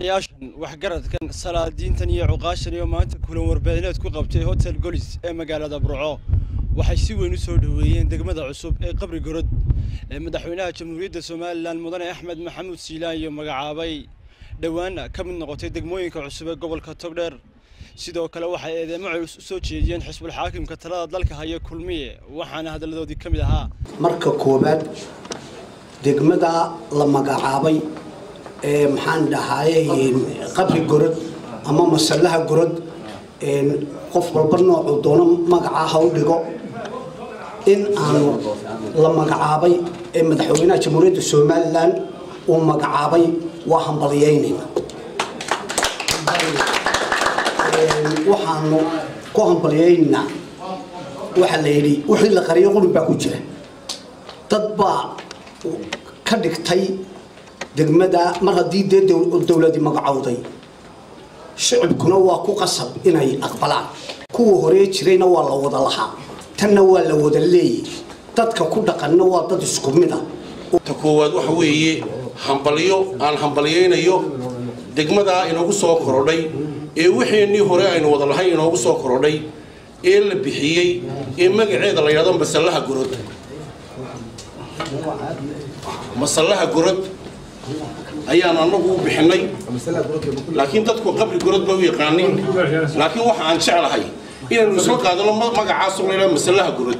odayaashan waxgaradkan salaadiintan iyo cuqaashan iyo maanta kulan warbaahineed ku qabtay hotel golis ee magaalada burco waxay si weyn u soo dhoweeyeen degmada cusub ee qabri gorod ee madaxweynaha jamhuuriyadda somalilan mudane axmed maxamuud siilaan iyo magacaabay dhowaana ka mid noqotay degmooyinka cusub ee gobolka togdheer sidoo kale waxay eedeemo culus u soo jeediyeen xisbul xaakimka talada dalka haya kulmiye waxaana hadalladoodii ka mid ahaa marka koowaad degmada la magacaabay ee maxaan dhahaye qabri gorod ama masallaha gorod qof walba noocuu doono magacaa ha u dhigo in aanu la magacaabay ee madaxweynaha jamhuuriyadda somalilan uu magacaabay waa hambalyaynayna waxaanu ku hambalyaynaynaa waxaa la yidhi wixii la qariyo qulin baa ku jira dad baa ka dhigtay degmada mar haddii dee dowladi magacowday shicibkuna waa ku qasab inay aqbalaan kuwa horee jirayna waa la wada lahaa tanna waa la wada leeyay dadka ku dhaqanna waa dad isku mid ah ta koowaad waxa weeye hambalyo aan hambalyaynayo degmadaa inoogu soo korodhay ee wixiinii hore aynu wada lahayn inoogu soo korodhay ee la bixiyey ee magaceeda la yidhahdo masallaha gorod masallaha gorod ayaan anagu u bixinay laakiin dadku qabri gorod ba u yaqaanin laakiin waxa aan jeclahay inaynu isla qaadano magacaas la yidhahdo masallaha gorod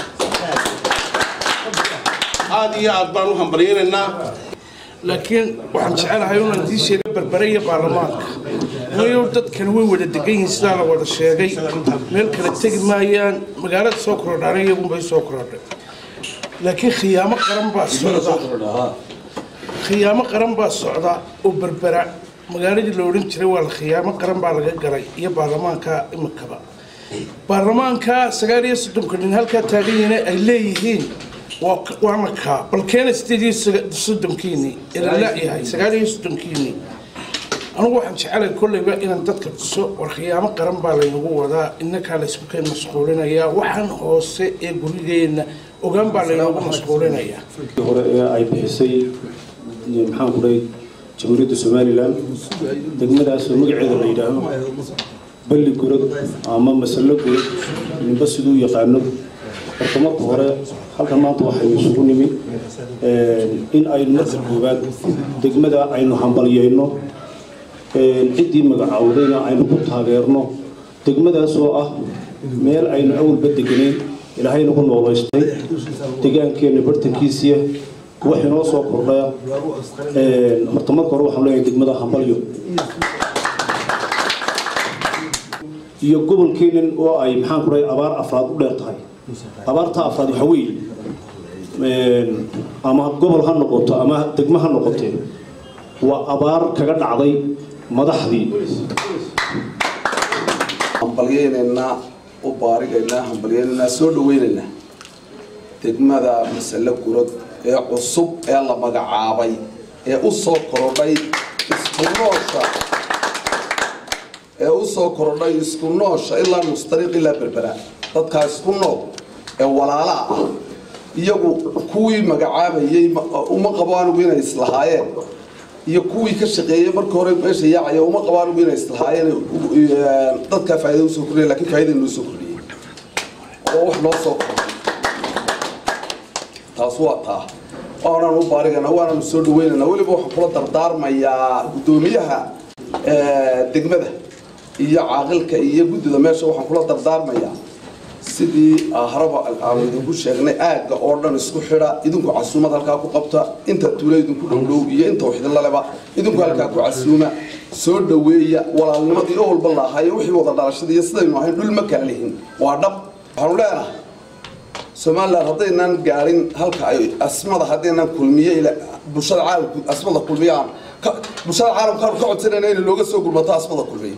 aad iyo aad baan u hambalyaynaynaa laakiin waxaan jecelahay unaan dii sheegay barbare iyo baarlamaanka mayo dadkan way wada degan yihiin sidaa la wada sheegay meel kale tegi maayaan magaalada soo korodhaana iyagunbay soo korodhay laakiin khiyaamo qaran baa socda khiyaamo qaran baa socda oo berbera magaaladii la odhan jiray waa la khiyaamo qaran baa laga galay iyo baarlamaanka imikaba baarlamaanka sagaal iyo soddonka nin halkaa taagan yihiin ay leeyihiin waana kaa bal keena sideed iyo soddonkiini ilalayahay sagaal iyo soddonkiini anugu waxaan jecelahay kolleyba inaan dadka tuso war khiyaamo qaran baa laynagu wadaa inakaa laysku keen mashquulinayaa waxaan hoose ee gurigeenna ogaan baa laynagu mashquulinayaa hore ee ay bixisay maxaan ku dhahay jamhuuriyadda somalilan degmadaasoo magaceeda la yidhaaho balli gorod ama masallo gorod ninba siduu yaqaano horta marka hore halkan maanta waxaynu isugu nimi in aynu marka koowaad degmada aynu hambalyeyno ciddii magacawdayna aynu ku taageerno degmadaasoo ah meel aynu awalba deganeyn ilaahay nagu noolaystay deegaankeenna bartankiisiya wax inoo soo kordhaya horta marka hore waxaan leeyahay degmada hambalyo iyo gobolkeennan oo ay maxaan ku dhahay abaar afraad u dheer tahay abaarta afraad waxa weeye ama gobol ha noqoto ama degmo ha noqotee waa abaar kaga dhacday madaxdii hambalyaynaynaa u baarigaynaa hambalyaynaynaa soo dhawaynaynaa degmada masale gurod ee cusub ee la magacaabay ee u soo korodhay isku noosha ee u soo korodhay isku noosha ilaa mustariiq ilaa berbera dadkaa isku nool ee walaalaha ah iyagu kuwii magacaabayey uma qabo anigu inay islahaayeen iyo kuwii ka shaqeeyey marka hore meesha yaacaya uma qabo anigu inay islahaayeen dadkaa faaida usoo kordhiya lakin faaida noo soo kordhiyey oo wax noo soo kordhay taas waa taa waanaan u baarigana waananu soo dhaweynana weliba waxaan kula dardaarmayaa guddoomiyaha degmada iyo caaqilka iyo guddida meesha waxaan kula dardaarmayaa sidii haraba aan idinku sheegnay aagga oo dhan isku xidha idinku casuumad halkaa ku qabta inta tuula idinku dhowdhow iyo inta waxidinlaleba idinku halkaa ku casuuma soo dhaweeya walaalnimadii oo walba laahayo wixii wada dhalashada iyo sidaynu ahayn dhul ma kala lihin waa dhab waxaanu leenahay somalilan haddaynaan gaadhin halka ay asmada haddaynaan kulmiye bulshada caalamku asmada kulmiyaan bulshada caalamkaanu ka codsanayna in looga soo gurmato asmada kulmiye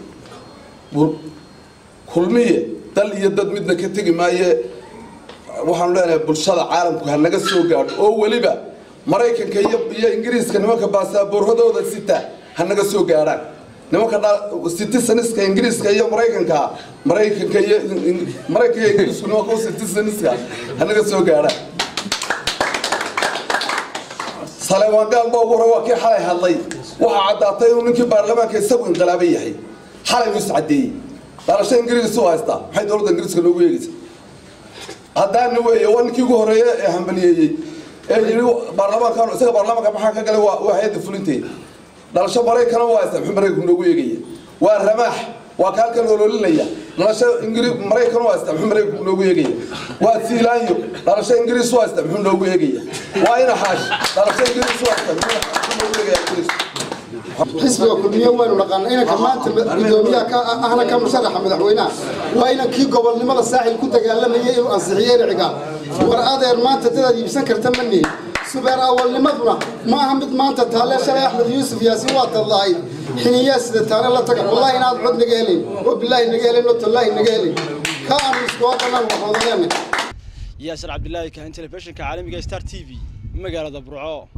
kulmiye dal iyo dad midna ka tegi maaye waxaanu leenahay bulshada caalamku ha naga soo gaadho oo weliba maraykanka iyo ingiriiska nimanka baasaboorradooda sita ha naga soo gaadhaan nimanka citizeniska ingiriiska iyo maraykanka maraykanka iyo maraykanka iyo ingiriisku nimanka u citizeniska ha naga soo gaadhaan saleemaan gaal baa ugu hore waa kii xalay hadlay waxaa caddaatay inuu ninkii baarlamaanka isagu inqilaabay yahay xalay uu iscadeeyey dhalasho ingiriis u haystaa maxay dowladda ingiriiska noogu eegaysa haddaana weeye waa ninkii ugu horreeye ee hambaliyeeyey ee yidhi baarlamaankan isaga baarlamaanka maxaa ka galay waa waa hay-adda fulinteeda dhalasho maraykana waa haystaa muxuu maraykanku noogu eegaya waa ramaax waa ka halkan ololinaya dhalasho ingiri maraykan u haysta muxuu maraykanku noogu eegaya waa siilaanyo dhalasho ingiriis u haysta muxuu noogu eegaya waa ina xaash dhalasho ingiriis u haysta muxuu noogu eegaya ingiriis xisbiga kulmiye waynu naqaana inanka maanta gudoomiyaha ka ahna ka musharaxa madaxweynaha waa inankii gobolnimada saaxil ku dagaalamayay inuu ansixiyey riciga war adeer maanta dadaad iibsan karta ma nihin subeer awalnimaduna ma aha mid maanta taalle shalay axmed yuusuf yaasiin waa tadlahayd xiniyaa sida taale la taga wallahi inaad cod naga helayn oo bilaahi naga helayn oo tallaahi naga helayn ka aanu iskooqanan waxoodaneenay yaasir cabdilaahi kahan telefishinka caalamiga star t v magaalada burco